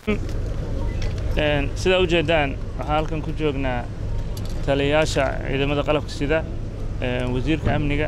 sidaa u jeeddaan waxaan halkan ku joognaa taliyayaasha ciidamada qalabka sida wasiirka amniga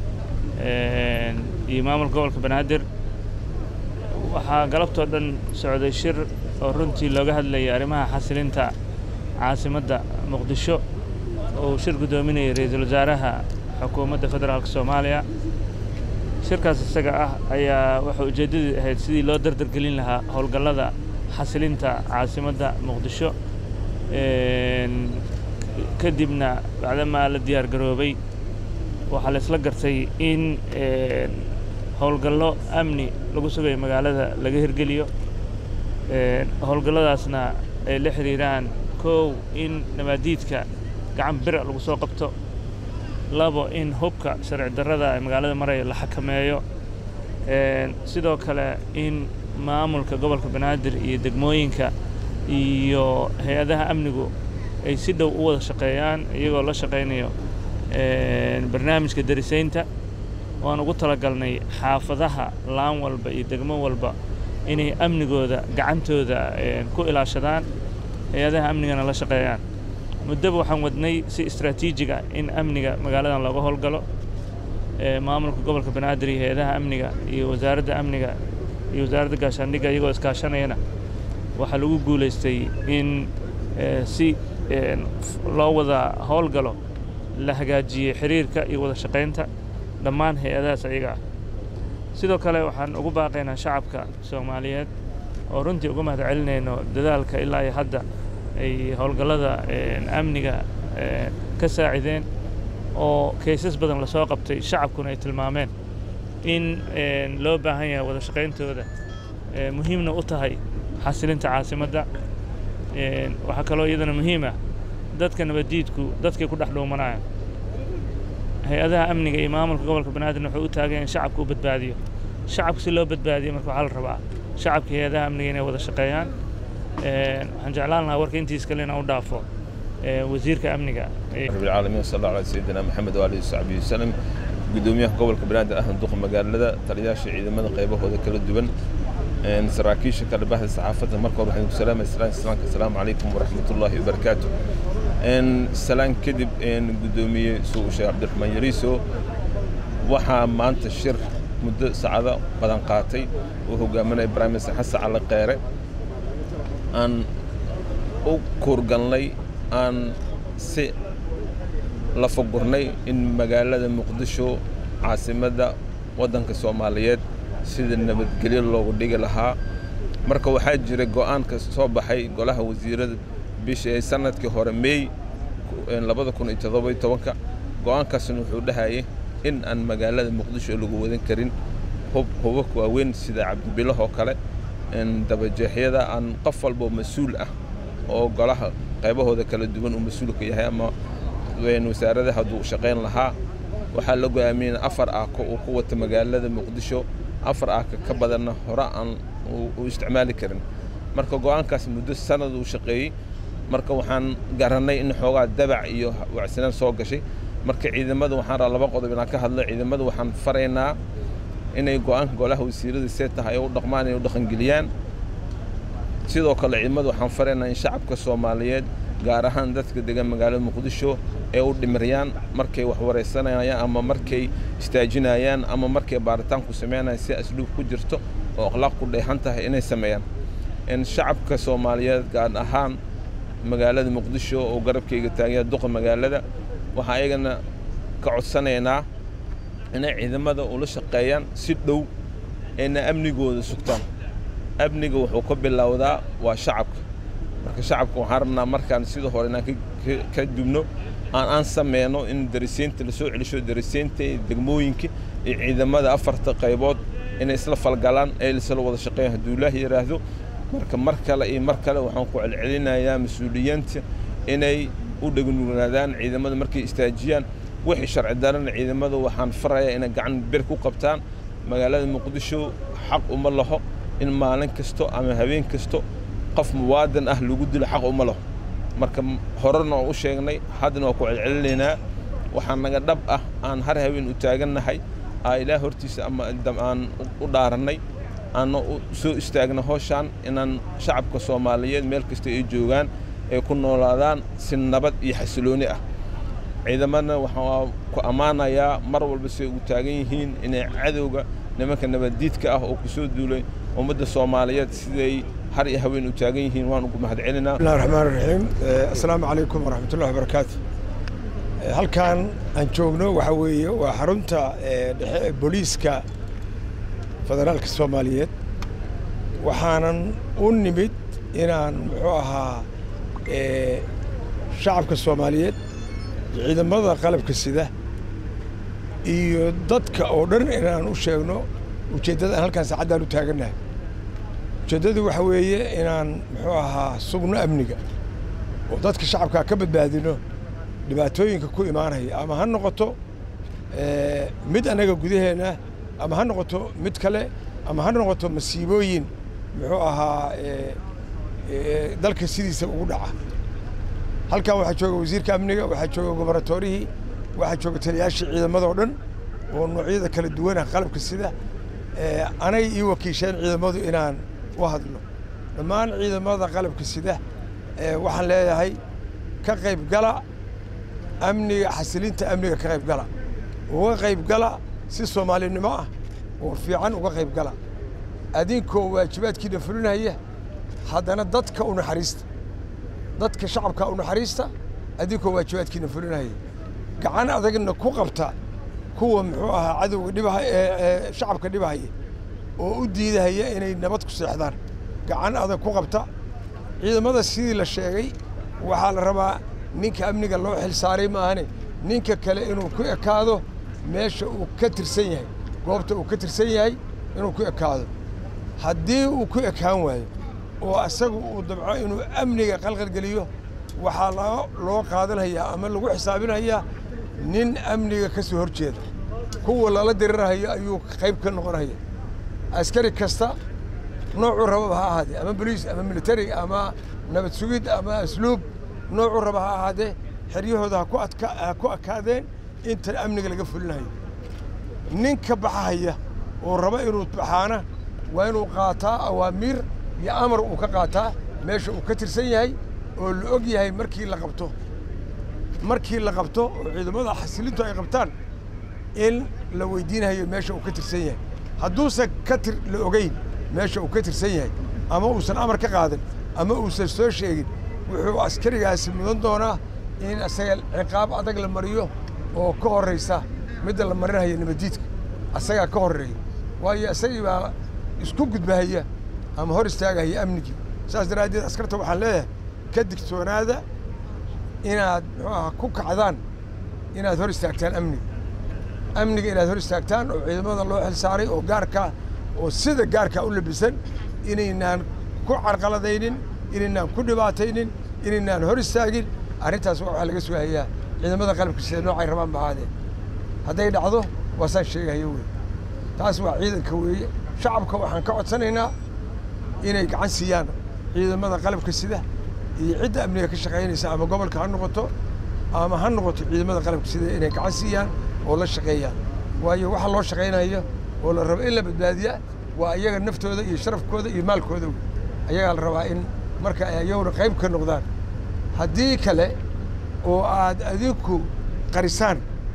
iyo maamulka gobolka banaadir waxaa galabtoo dhan socday shir oo runtii looga hadlayay arrimaha xasilinta caasimadda muqdisho oo uu shir guddoominayay ra-iisul wasaaraha xukuumadda federaalka soomaaliya shirkaas isaga ah ayaa waxay ujeeddadii ahayd sidii loo dardargelin lahaa howlgallada xasilinta caasimadda muqdisho kadibna bacdamaa la diyaar garoobay waxaa la isla gartay in howlgallo amni lagu sugayo magaalada laga hirgeliyo howlgalladaasna ay la xidhiiraan kow in nabaadiidka gacan bira lagu soo qabto labo in hubka sharci darrada ee magaalada maraya la xakameeyo sidoo kale in maamulka gobolka banaadir iyo degmooyinka iyo hay-adaha amnigu ay si dhow u wada shaqeeyaan iyagoo la shaqaynayo barnaamijka darisaynta waan ugu talagalnay xaafadaha laan walba iyo degmo walba inay amnigooda gacantooda ku ilaashadaan hay-adaha amnigana la shaqeeyaan muddaba waxaan wadnay si istraatiijiga in amniga magaaladan looga howlgalo maamulka gobolka banaadir iyo hay-adaha amniga iyo wasaaradda amniga iyo wasaaradda gaashaandhigga iyagoo iskaashanayana waxaa lagu guulaystay in si loo wada howlgalo la hagaajiyey xiriirka iyo wada shaqaynta dhammaan hay-adahaas ayaga ah sidoo kale waxaan ugu baaqaynaa shacabka soomaaliyeed oo runtii uga mahad celinayno dadaalka ilaa iyo hadda ay howlgallada amniga ka saacideen oo kaysas badan lasoo qabtay shacabkuna ay tilmaameen in loo baahan yahay wada shaqayntooda muhiimna u tahay xasilinta caasimadda waxaa kaloo iyadana muhiim ah dadka nabaddiidku dadkay ku dhex dhuumanayaan hay-adaha amniga iyo maamulka gobolka banaadirna wuxuu u taagan in shacabka u badbaadiyo shacabka si loo badbaadiyo marka waxaa la rabaa shacabka hay-adaha amniga inay wada shaqeeyaan waxaan jeclaan lahaa warka intiis kale inaan u dhaafo wasiirka amniga رب العالمين وصلى الله على سيدنا محمد وآله وصحبه وسلم gudoomiyaha gobolka banaadir ahna duqa magaalada taliyayaasha ciidamada qaybahooda kala duwan saraakiisha kala baxda saxaafadda marka hore waxaan ku salaamay salaan islaamka asalaamu calaykum waraxmatullaahi wabarakaatu salaan kadib gudoomiye suu sheekh cabdiraxmaan yariiso waxaa maanta shir muddo saacado badan qaatay uu hogaaminaya prime minister xasan cali qeere aan u kuurgalnay aan si la fogurnay in magaalada muqdisho caasimadda waddanka soomaaliyeed sida nabadgelyo loogu dhigi lahaa marka waxaa jira go'aanka soo baxay golaha wasiirada bisha sanadkii hore meey labada kun iyo toddoba tobanka go'aankaasna wuxuu dhahayay in aan magaalada muqdisho lagu wadan karin hub hubabka waaweyn sida cabdibilah oo kale dabajeexyada aan qof walbo mas-uul ah oo golaha qaybahooda kala duwan uu mas-uulka yahay ama wasaarada hadduu shaqayn lahaa waxaa la go'aamiyey afar aako uu ku wata magaalada muqdisho afar aaka ka badanna hore aan u isticmaali karin marka go'aankaas muddo sanad uu shaqeeyey marka waxaan garannay in xoogaa dabac iyo wacsanaan soo gashay marka ciidamada waxaan raa laba qodob inaan ka hadlo ciidamada waxaan faraynaa inay go'aanka golaha wasiirada see tahay u dhaqmaan inay u dhaqangeliyaan sidoo kale ciidamada waxaan faraynaa in shacabka soomaaliyeed gaar ahaan dadka degan magaalada muqdisho ee u dhimirayaan markay wax waraysanayaan ama markay istaajinayaan ama markay baaritaanku sameynayaan si asluub ku jirto oo akhlaaq ku dheehan tahay inay sameeyaan in shacabka soomaaliyeed gaar ahaan magaalada muqdisho oo garabkayga taagaya duqa magaalada waxaa ayagana ka codsanaynaa inay ciidamada ula shaqeeyaan si dhow ayna amnigooda sugtaan amniga wuxuu ka bilowdaa waa shacabka marka shacabka waxaan rabnaa markaan sida hore inaan ka dubno aan aan sameyno in dariseynta lasoo celisho dariseynta degmooyinka iyo ciidamada afarta qaybood inay isla falgalaan ee isla wada shaqeeyaan hadduu ilaah yidhaahdo marka mar kale iyo mar kale waxaan ku celcelinayaa mas-uuliyiinta inay u dhegnuugnaadaan ciidamada markay istaajiyaan wixii sharci darana ciidamada waxaan farayaa inay gacan bir ku qabtaan magaalada muqdisho xaq uma laho in maalin kasto ama habeen kasto qof muwaadan ah lagu dilo xaq uma laho marka horena waan u sheegnay haddana waan ku celcelinaynaa waxaa naga dhab ah aan har habeen u taagannahay aa ilaah hortiisa ama aan u dhaarannay aanna u soo istaagna howshaan inaan shacabka soomaaliyeed meel kasta ay joogaan ay ku noolaadaan si nabad iyo xasilooni ah ciidamadna waxaa ku ammaanayaa mar walba siay ugu taagan yihiin inay cadowga nimanka nabaddiidka ah oo ku soo duulay ummadda soomaaliyeed siday har iyo haween u taagan yihiin waan ugu mahad celinaa bismillahi raxmaan raxiim assalaamu calaykum waraxmatullahi wabarakaatu halkan aan joogno waxaa weeye waa xarunta dhexe ee booliiska federaalka soomaaliyeed waxaanan u nimid inaan muxuu ahaa shacabka soomaaliyeed ciidamada qalabka sida iyo dadka oo dhan inaan u sheegno ujeeddada aan halkaan saacaddaan u taagannahay ujeeddadu waxa weeye inaan muxuu ahaa sugno amniga oo dadka shacabkaa ka badbaadino dhibaatooyinka ku imaanaya ama ha noqoto mid annaga gudaheenna ama ha noqoto mid kale ama ha noqoto masiibooyin muxuu ahaa dalka sidiisa ugu dhaca halkan waxaa jooga wasiirka amniga waxaa jooga gobarnatorihii waxaa jooga taliyaashii ciidamadoo dhan oo noocyada kala duwanah qalabka sida anay ii wakiisheen ciidamadu inaan u hadlo dhammaan ciidamada qalabka sida waxaan leeyahay ka qayb gala amniga xasilinta amniga ka qayb gala uga qayb gala si soomaalinimo ah oo fiican uga qayb gala adinkoo waajibaadkiina fulinaya haddana dadka u naxariista dadka shacabka u naxariista adinkoo waajibaadkiina fulinaya gacan adagna ku qabta kuwa muxuu ahaa cadowga dhibaha ee shacabka dhibahaya oo u diidahaya inay nabad ku seexdaan gacan adag ku qabta ciidamada sidii la sheegay waxaa la rabaa ninka amniga loo xil saaray maahane ninka kale inuu ku ekaado meesha uu ka tirsan yahay goobta uu ka tirsan yahay inuu ku ekaado haddii uu ku ekaan waayo oo asagu uu dabco inuu amniga qalqalgeliyo waxaa loo qaadanhayaa ama lagu xisaabinhayaa nin amniga ka soo hor jeeda kuwa lala dirirhayo ayuu qayb ka noqonaya askari kasta noocuu rababa ha ahaadee ama boliis ama militari ama nabad sugid ama asluub noocuu raba ha ahaadee xeryahooda ha ku akaadeen inta amniga laga fulinayo ninka baxahaya oo raba inuu baxaana waa inuu qaataa awaamiir iyo amar uu ka qaataa meesha uu ka tirsan yahay oo la og yahay markii la qabto markii la qabto oo ciidamada xasilintu ay qabtaan in la weydiinayo meesha uu ka tirsan yahay hadduusan ka tir la ogeyn meesha uu ka tirsan yahay ama uusan amar ka qaadan ama uusan soo sheegin wuxuu askarigaasi mudan doonaa in asaga ciqaab adag la mariyo oo ka horraysa midda la marinaya nabaddiidka asagaa ka horreeya waayo isagii baa isku gudbahaya ama hor istaagahaya amnigii saas daraaddeed askarta waxaan leeyahay ka digtoonaada inaad muxuu aha ku kacdaan inaad hor istaagtaan amniga amniga inaad hor istaagtaan oo ciidamada loo xil saaray oo gaarkaa oo sida gaarkaa u labisan inaynaan ku carqaladaynin inaynaan ku dhibaataynin inaynaan hor istaagin arrintaas waxaa laga sugahayaa ciidamada qalabka sida noocay rabaan bahaadeen hadday dhacdo waasaan sheegahayo wey taas waa ciidanka weeye shacabka waxaan ka codsanaynaa inay gacan siiyaan ciidamada qalabka sida iyo cidda amniga ka shaqaynaysa ama gobolka ha noqoto ama ha noqoto ciidamada qalabka sida inay gacan siiyaan oo la shaqeeyaan waayo waxa loo shaqaynayo oo la rabo in la badbaadiya waa iyaga naftooda iyo sharafkooda iyo maalkooda wey ayagaa la rabaa in marka ay ayaguna qayb ka noqdaan haddii kale oo aad adinku qarisaan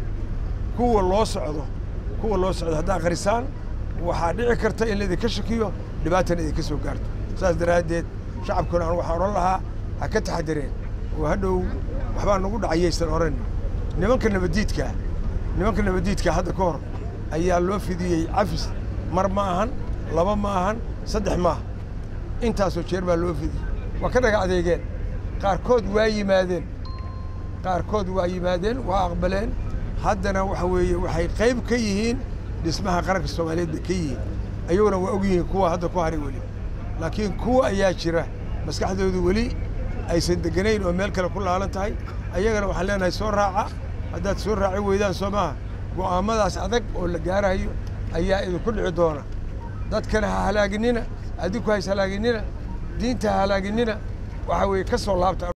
kuwa loo socdo kuwa loo socdo haddaad qarisaan waxaa dhici karta in laidinka shakiyo dhibaatana idinka soo gaarto saas daraaddeed shacabkuna aan waxaan odhan lahaa ha ka taxadireen oo hadhow waxbaa nagu dhacayaysan odhan nimanka nabaddiidkaa nimanka nabaddiidkaa hadda ka hor ayaa loo fidiyey cafis mar ma ahan laba ma ahan saddex maaha intaasoo jeer baa loo fidiyey waa ka dhaga adeegeen qaarkood waa yimaadeen qaarkood waa yimaadeen waa aqbaleen haddana waxa weeye waxay qayb ka yihiin dhismaha qaranka soomaaliyeed bay ka yihiin ayaguna waa og yihiin kuwa hadda ku haray weli laakiin kuwa ayaa jira maskaxdoodu weli aysan deganayn oo meel kale ku laalan tahay ayagana waxaan leenahay soo raaca haddaad soo raaci weydaan soo maaha go'aammadaas adag oo la gaarahayo ayaa idinku dhici doona dadkana ha halaaginina adinku hays halaaginina diinta ha halaaginina waxa weeye ka soo laabta